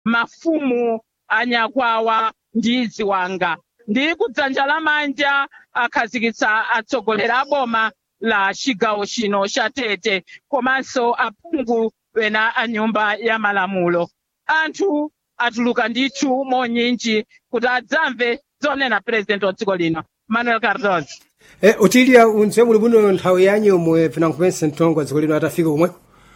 mafumu anyakwawa ndi ziwanga ndi kudzanja lamanja akhazikitsa atsogoleri a boma la chigawo chino cha tete komanso aphungu ena a nyumba ya malamulo anthu atuluka ndithu monyinji kuti adzamve zonena purezidenti wa dziko lino manuel cardoso e, utilia unze muli bwino nthawi yanyu omwe pinankupense mtongo wa dziko lino atafika komweko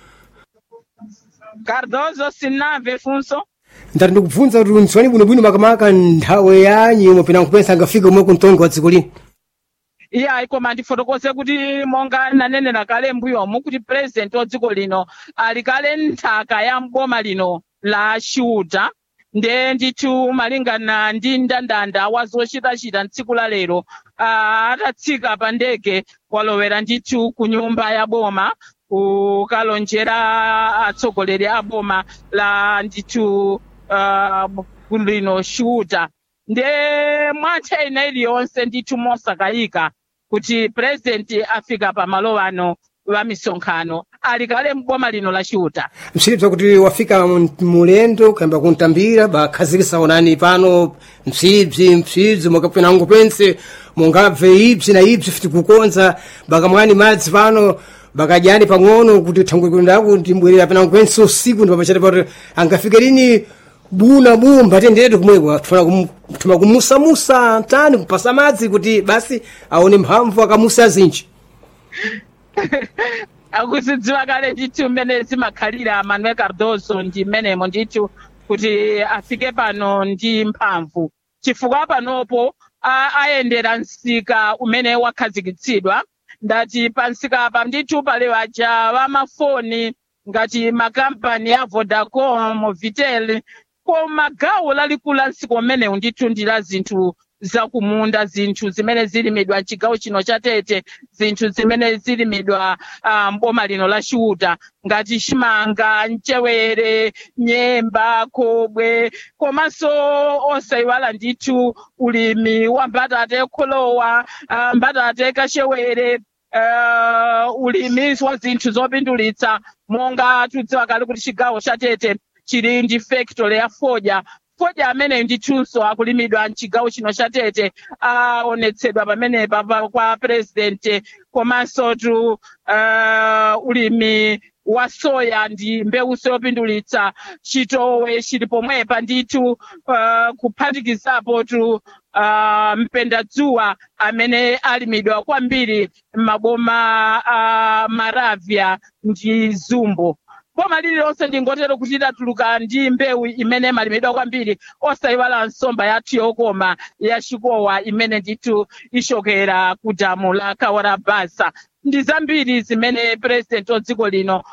cardoso sinamve funso ndati ndikubvunza kuti unziwani bwinobwino makamaka nthawi yanyu omwe pinankupense angafika komweko mtongo wa dziko lino iyayi koma ndifotokoze kuti monga nanenera kale mbuyomu kuti purezidenti wa dziko lino ali kale nthaka ya mboma lino la chiuta nde ndithu malingana ndi mndandanda wa zochitachita mtsiku la lero uh, atatsika pa ndege walowera ndithu ku nyumba ya boma kukalonjera atsogoleri a boma la ndithu uh, lino chiuta nde mwanthe ina iliyonse ndithu mosakayika kuti purezidenti afika pa malo ano wa misonkhano ali kale mboma lino la chiuta msiripsa kuti wafika mu- mulendo kuyamba kuntambira bakhazikisa onani pano msibzi msibzi mwakapinango pense mungabve ibzi na ibzi fiti kukonza bakamwani madzi pano bakadyani pang'ono kuti thangwekundako timbwerera pinango pense usiku ndi pamachati pati angafike lini buna bumba tenderetu kumweko tuma kumusamusa tani kupasa madzi kuti basi aone mphamvu akamusa zinji akuzidziwa kale ndithu mmene zimakhalira manuel cardoso ndi mmenemo ndithu kuti afike pano ndi mphamvu chifukwa panopo a- ayendera msika umene wakhazikitsidwa ndati pa msika apa ndithu pali waja wamafoni ngati makampani a vodacom vitel koma gawo lalikulu la msika umenewu ndithu ndi la zinthu zakumunda zinthu zimene zilimidwa mchigawo chino cha tete zinthu zimene zilimidwa uh, mboma lino la chiuta ngati chimanga mchewere nyemba khobwe komanso osayiwala ndithu ulimi wa mbatata ekholowa uh, mbatata ekachewere uh, ulimi wa zinthu zopindulitsa monga tudziwa kale kuti chigawo cha tete chili ndi factory ya fodya fodya amene ndithunso akulimidwa mchigawo chino cha tete aonetsedwa pamenepa pa- kwa president komanso tu uh, ulimi wa soya ndi mbewuso yopindulitsa chitowe chili pomwepa ndithu uh, kuphatikizapo tu uh, mpendadzuwa amene alimidwa kwambiri m'maboma a uh, maravya ndi zumbo boma lililonse ndingotero kuti lidatuluka ndi mbewu imene imalimidwa kwambiri osayiwala nsomba yathu yokoma ya chikowa imene ndithu ichokera ku damu la kawara basa ndi zambiri zimene purezidenti wa dziko lino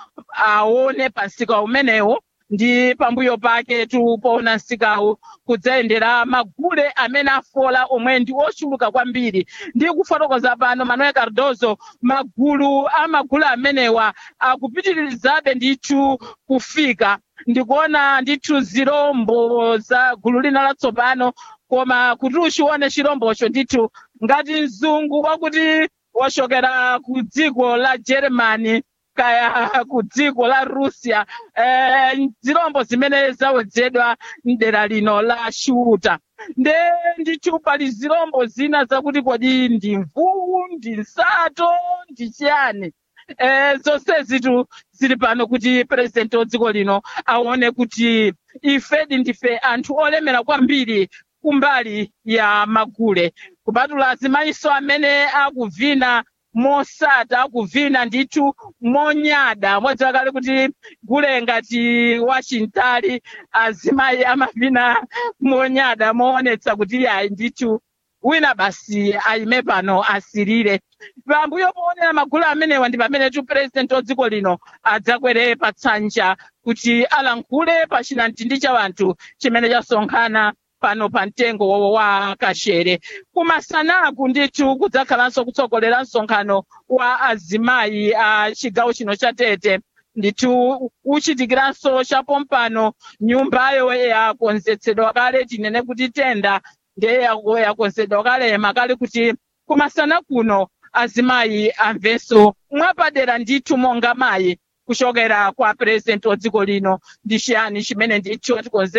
aone pa msika umenewo ndi pambuyo pake tupoona msikawu kudzayendera magule amene afola omwe ndi ochuluka kwambiri ndi kufotokoza pano manuel cardoso magulu amagulu amenewa akupitirizabe ndithu kufika ndikuona ndithu zirombo za gulu lina latsopano koma kuti uchione chirombocho ndithu ngati mzungu wakuti wachokera ku dziko la germany kaya ku dziko la russia eh, zirombo zimene zawedzedwa mdera lino la chiuta nde ndithu pali zirombo zina zakuti kodi ndi mvuwu ndi nsato ndi chiyani eh, zonsezitu zili pano kuti purezidenti wa dziko lino aone kuti ifedi ndife anthu olemera kwambiri kumbali ya magule kupatula azimayiso amene akuvina mosata akuvina ndithu monyada modziwa kale kuti gule ngati wachintali azimayi amavina monyada moonetsa kuti yayi ndithu wina basi ayime pano asirire pambuyo poonera magulu amenewa ndi pamene tu purezidenti wa dziko lino adzakwere pa tsanja kuti alankhule pa chinamtindi cha wanthu chimene chasonkhana pano pa mtengo wa- wa kashere kumasanaku ndithu kudzakhalanso kutsogolera msonkhano wa azimayi a chigawo chino cha tete ndithu uchitikiranso chapompano nyumbayo yakonzetsedwa kale tinene kuti tenda ndiye yako- yakonzedwa kale makale kuti kumasana kuno azimayi amvenso mwapadera ndithu monga mayi kuchokera kwa purezidenti wa dziko lino ndi chiyani chimene ndithu atikonzera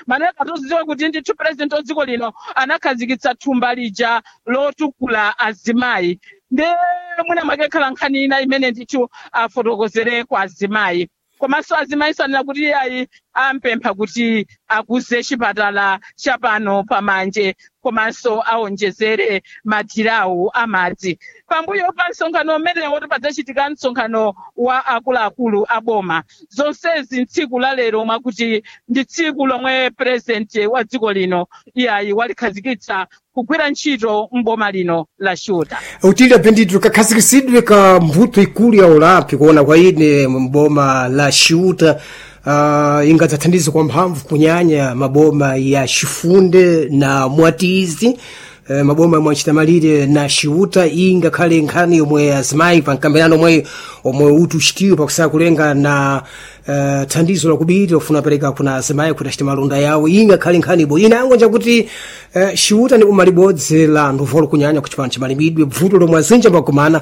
maneka tozidziwa kuti ndithu purezidenti wa dziko lino anakhazikitsa thumba lija lotukula azimayi nde mwina mwakekhala nkhani ina imene ndithu afotokozere kwa azimayi komanso azimayi sanena kuti ayi ampempha kuti akuze chipatala chapano pamanje komanso aonjezere madhirawu amadzi pambuyo pa msonkhano umenewo tipadzachitika msonkhano wa akuluakulu a boma zonsezi ntsiku la lero mwakuti ndi tsiku lomwe purezidenti wa dziko lino iyayi walikhazikitsa kugwira ntchito mboma lino la shuta utile bendito kakhazikitsidwe ka mvuto ikulu ya ulapi kuona kwa ine mboma la shuta uh, ingadzathandize kwa mphamvu kunyanya maboma ya chifunde na mwatizi eh, maboma yomwe achitamalire na xiuta iyi ngakhale nkhani yomwe azimayi pa mkambirano omwe omwe uti uchitiwe pakusaka kulenga na uh, thandizo lakubiri lofuna apereka kuna azimayi kuti achite malonda yawo iyi ngakhale nkhani ibo inango njakuti uh, xiuta ndi boma libodzi la nduvolo kunyanya ku chipano chimalimidwe bvuto lomwe azinja mbagumana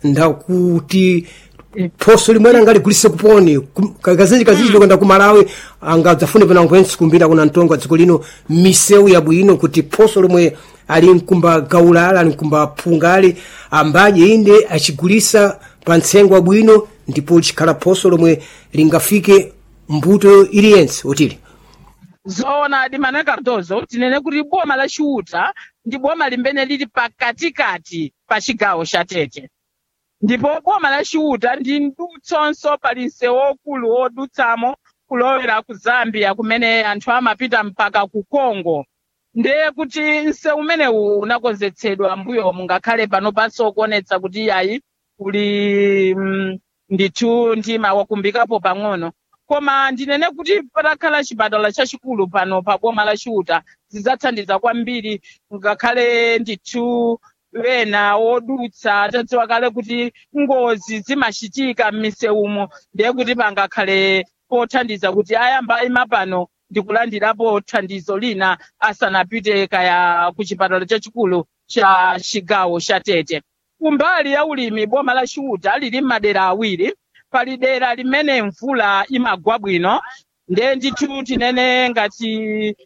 ndakuti phoso limwene angaligulise kuponi Kum- ka- kazinji kazinji lokenda ku malawi angadzafune pena nkwensi kumbira kuna mtongo wa dziko lino misewu yabwino kuti phoso lomwe ali mkumba gaulala ali mkumba phungali ambaje inde achigulisa pa ntsengo wabwino ndipo likhala phoso lomwe lingafike mbuto iliyense utili zoona dimana cardozo tinene kuti boma la chiuta ndi boma limene lili pakatikati pa chigawo cha tete ndipo boma la chiuta ndi ndutsonso pali msewu wokulu wodutsamo kulowera ku zambia kumene anthu amapita mpaka ku congo ndiye kuti msewu umenewu unakonzetsedwa mbuyo mungakhale pano panso kuonetsa kuti iyayi kuli mm, ndithu ndima wakumbikapo pang'ono koma ndinene kuti patakhala chipatala chachikulu pano pa boma la chiuta zidzathandiza kwambiri ngakhale ndithu wena wodutsa tadziwa kale kuti ngozi zimachitika m'misewumo ndiye kuti pangakhale pothandiza kuti ayamba ima pano ndikulandirapo thandizo lina asanapite kaya ku chipatala chachikulu cha chigawo cha tete kumbali ya ulimi boma la chiuta lili m'madera awiri pali dera limene mvula imagwa bwino ndiye ndithu tinene ngati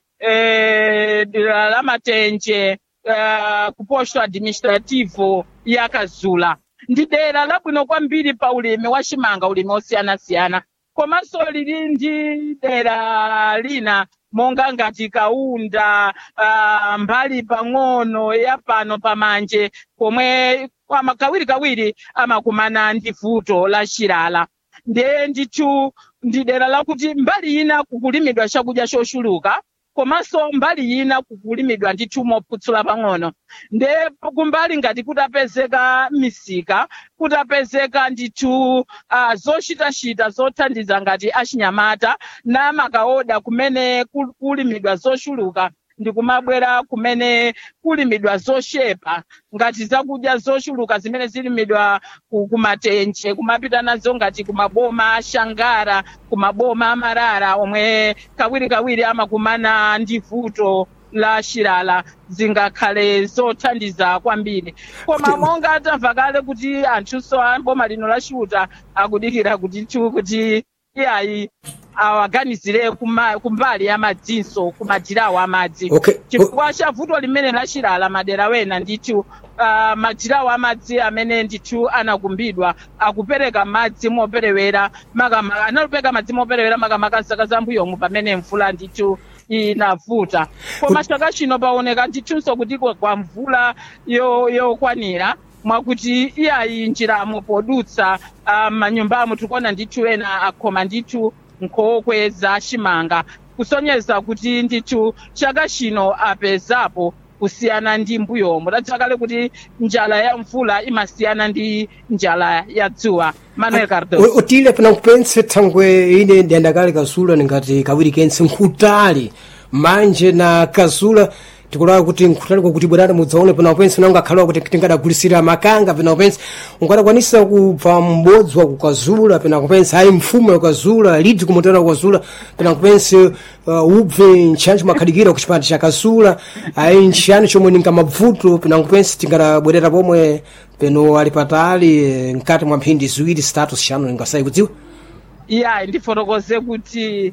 eh, dera la matenje eh, ku posto administrativo ya kazula ndi dera labwino kwambiri pa ulimi wa chimanga ulimi osiyanasiyana komanso lili ndi dera lina monga ngati kaunda uh, mbali pang'ono ya pano pamanje pomwe ama- kawirikawiri amakumana ndi vuto la chilala ndiye ndithu ndi dera lakuti mbali ina kukulimidwa chakudya chochuluka komanso mbali ina kukulimidwa ndithu mophutsula pang'ono ndiye kumbali ngati kutapezeka misika kutapezeka ndithu uh, zochitachita zothandiza ngati achinyamata namakaoda kumene kul- kulimidwa zochuluka ndi kumabwera kumene kulimidwa zoshepa ngati zakudya zochuluka zimene zilimidwa ku- kumatenje kumapita nazo ngati kumaboma ashangara kumaboma amarara omwe kawirikawiri amakumana ndi vuto la chilala zingakhale zothandiza kwambiri koma Kuti- monga tamva kale kuti anthunso a boma lino la chiuta akudikira kuti nthu kuti iyayi awaganizire kuma- kumbali ya madzinso kumadirawo amadzi okay o- chifukwa cha vuto limene lachilala madera wena ndithu uh, madirawo amadzi amene ndithu anakumbidwa akupereka madzi moperewera makama analupereka madzi moperewera makamaka zaka zambuyomu pamene mvula ndithu inavuta koma chaka chino paoneka ndithunso kuti kwa kwa mvula yo- yokwanira mwakuti iyayi njiramo podutsa uh, manyumbamo tikuona ndithu ena akhoma ndithu nkhokwe za chimanga kusonyeza kuti ndithu chaka chino apezapo kusiyana ndi mbuyomo tadziwa kale kuti njala ya mvula imasiyana ndi njala ya dzuwa manuel cardos O- otile pena kupense thangwe ine ndiyandakale kazula ningati kawiri kense nkhutali manje na kazula tikulawa kuti nkhutali kwakuti bwerani mudzaone pena kupense nanga akhalawa kuti tingadagulitsira makanga pena kupense ungadakwanisa kubva m'bodzi wa kukazula pena kupense ayi mfumu yakazula lidzi kumutana kukazula pena kupense uh, ubve ntchani chimakhadikira ku chipande cha kazula ayi ntchani chomwe ningamabvuto pena kupense tingadabwerera pomwe peno ali patali eh, mkati mwa mphindi ziwiri zitatu zishanu ningasayi kudziwa iyayi ndifotokoze kuti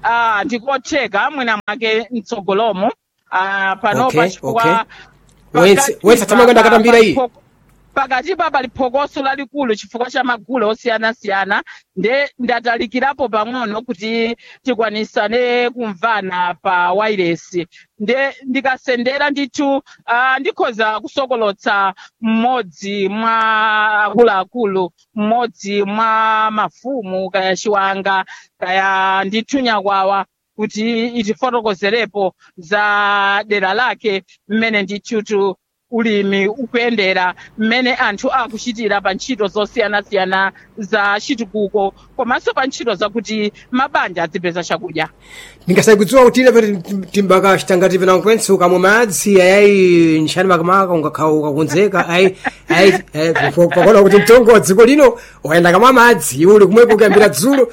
ah, ndikotheka mwina mwake mtsogolomo ah, panopa Okay, chifukwa Wense- pakati wense atamwe kwenda pa- katambira iyi? pa- pakati pa pali phokoso lalikulu chifukwa cha magule osiyanasiyana nde ndatalikirapo pang'ono kuti tikwanisane kumvana pa wairesi nde ndikasendera ndithu uh, ndikhoza kusokolotsa mmodzi mwa akuluakulu mmodzi mwa mafumu kaya chiwanga kaya ndithu nyakwawa kuti itifotokozerepo za dera lake mmene ndithutu ulimi ukuyendera mmene anthu akuchitira pa ntchito zosiyanasiyana za chitukuko komanso pa ntchito zakuti mabanja adzipeza chakudya ndingasai kudziwa kuti ine pati timbaka chitangati pena kwense ukamwa madzi ayayi nchani makamaka ungakhala ukakonzeka ayi ayi ayi, po- pakuona kuti mtongo wa dziko lino wayenda kamwa madzi uli kumwepo kuyambira dzulo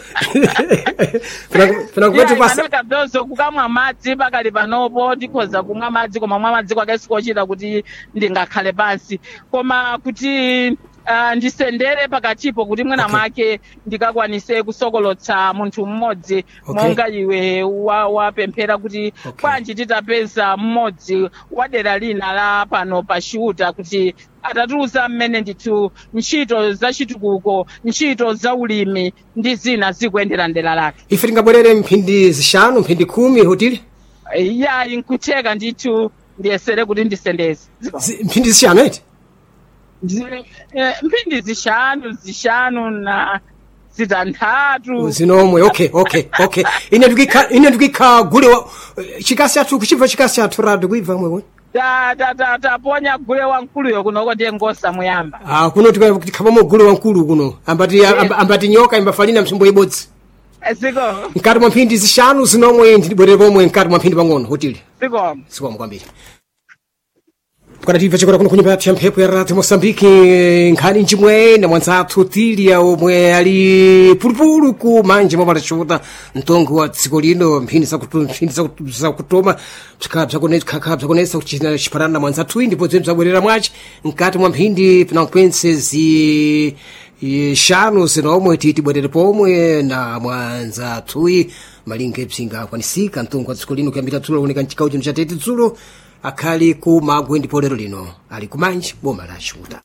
Pena- pena kupeti pasa kabdozo kukamwa madzi pakali panopo ndikhoza kumwa madzi koma mwa madzi kwake sikochita kuti ndingakhale pansi koma kuti uh, ndisendere pakatipo kuti mwina Okay. mwake ndikakwanise kusokolotsa munthu mmodzi Okay. monga iwe wa- wapemphera kuti Okay. kwanji titapeza mmodzi wa dera lina la pano pa chiuta kuti atatiuza mmene ndithu ntchito za chitukuko ntchito za ulimi ndi zina zikuyendera ndera lake ife tingabwerere mphindi zishanu mphindi khumi hotili ya nkutheka ndithu ndiyesere kuti ndisendeze Zi- mphindi zishanu eti Ndi- eh, mphindi zishanu zishanu na zitanthatu zinomwe okay okay okay ine ndikikha ine ndikikha gule wa chikasi athu kuchibva chikasi athu radu kuibva mwewe Ta- ta- ta- taponya gule wankuluyo kunoko ndiye ngosa muyamba ah kuno tika- tikhapamo gule wankulu kuno ambati amba- ambati nyoka imbafalina msimbo ibodzi ziko mkati mwa mphindi zishanu zinomwe ndibwerere pomwe mkati mwa mphindi pang'ono hotili ziko sikomo kwambiri kwadatimva chikora kuno kunyumba ya mphepo ya radio mosambiki nkhani njimwe na mwanzathu tilia omwe ali pulupulu ku manje mwapalachuta mtongo wa dziko lino mphindi zakutu- mphindi zakutu- zakutoma bzikhala bzakonesa bzakonesa kuchita chipanana na mwanzathuyi ndipo zimwe zabwerera mwaci mkati mwa mphindi pinakwense zi i- shanu zinomwe titi bwerere pomwe na mwanzathuyi malinga epsinga akwanisika mtongo wa dziko lino kuyambira dzulo kuoneka mchigawo chino chatete dzulo akhali ku magwe ndipo lero lino ali kumanji boma la chuta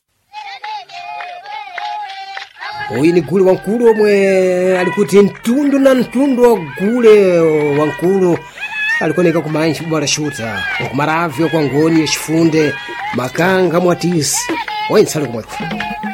uyu ni gule wankulu omwe ali kuti mtundu na mtundu wa gule wankulu alikuoneka kumanji boma la chuta kumaravyo kwa ngoni yachifunde makanga mwatisi wense ali kumweko